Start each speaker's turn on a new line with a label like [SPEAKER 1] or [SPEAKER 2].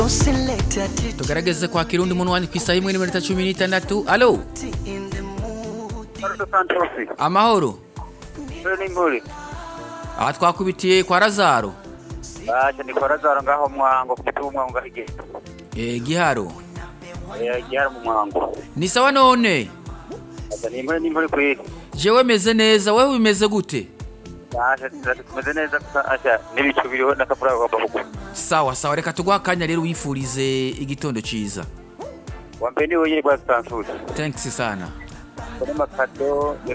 [SPEAKER 1] tugerageze kwakira undi muntu wandi ku isaha imwe n'iminota cumi n'itandatu alo
[SPEAKER 2] Mardo Santosi.
[SPEAKER 1] amahoro
[SPEAKER 2] Mbere n'impuri.
[SPEAKER 1] aha twakubitiye kwa razaro
[SPEAKER 2] Baje ni kwa Lazaro ngaho mwango kupitia mwango ngahige.
[SPEAKER 1] Eh, giharo
[SPEAKER 2] Eh, gihara mu mwango.
[SPEAKER 1] ni sawa none
[SPEAKER 2] Baje ni impuri n'impuri kwi.
[SPEAKER 1] jewe meze neza wewe bimeze gute
[SPEAKER 2] Baje tumeze neza gusa asha n'ibicu biriho n'akavura kagomba kugwa.
[SPEAKER 1] sawa sawa reka tuguha akanya rero wifurize igitondo ciza
[SPEAKER 2] Wa mbere ni wenyine kwa Santosi.
[SPEAKER 1] thanks sana
[SPEAKER 2] Kuri makado